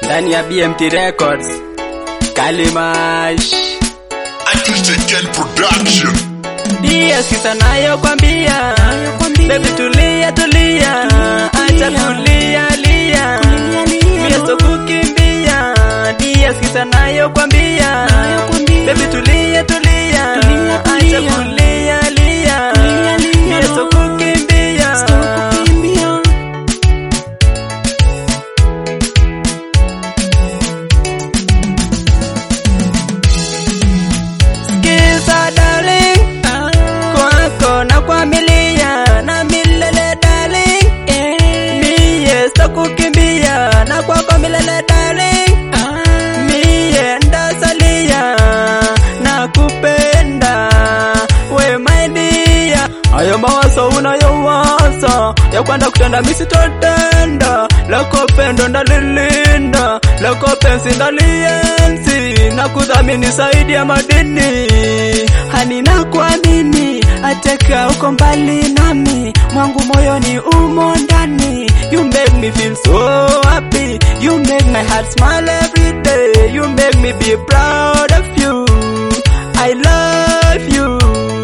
ndani ya BMT Records. Kalimash Artistic Production. Ndiye sisa nayo kwambia, baby tulia tulia, acha kulia lia, mie so kukimbia. Ndiye sisa nayo kwambia, baby tulia tulia, acha kulia lia, mie so kukimbia. Sikiza darling, kwako na kwa milia na milele darling, mie sitakukimbia na kwako milele darling, mie ndasalia na kupenda we my dear. Hayo mawazo unayowaza ya kwenda kutenda misitotenda, lako pendo ndalilinda, lako penzi ndalienzi na kudhamini zaidi ya madini. Hani na kuamini ateka uko mbali nami, mwangu moyoni umo ndani. You make me feel so happy, you make my heart smile every day, you make me be proud of you. I love you.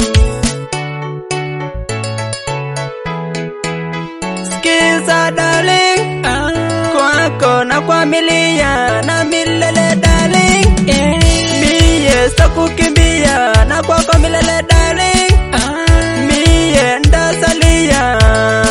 Sikiza darling, kwako na kwa milia na milele darling, mie sitakukimbia na kwako milele darling, mie ndasalia.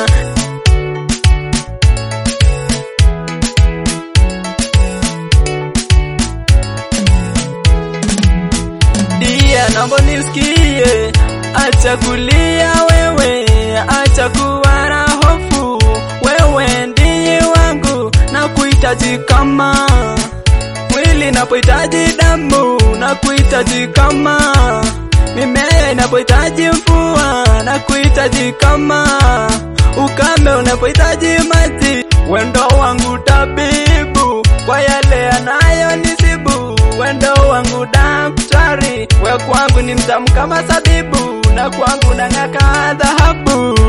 Dia, naomba nisikie, acha kulia wewe, acha kuwa na hofu, wewe ndiye wangu na kuhitaji kama mwili napohitaji damu na kuhitaji kama mimea inapohitaji mvua na kuhitaji kama ukame unapohitaji maji, wendo wangu tabibu kwa yale yanayonisibu, wendo wangu daktari, we kwangu ni mtamu kama sabibu, na kwangu nang'aka dhahabu.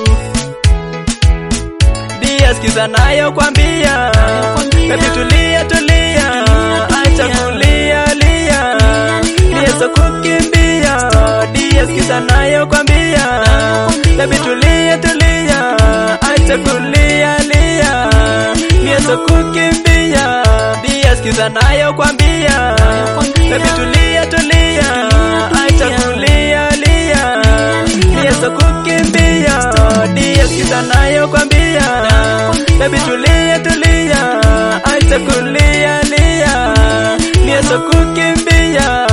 Dia sikiza nayo kwambia, baby tulia tulia, acha kulia lia, dia so kukimbia. Dia sikiza nayo kwambia, baby tulia tulia, acha kulia lia, dia so kukimbia. Dia sikiza nayo kwambia, baby tulia tulia, acha kulia lia, dia so kukimbia. Dia sikiza nayo kwambia, baby tulia tulia, acha kulia lia, dia so kukimbia.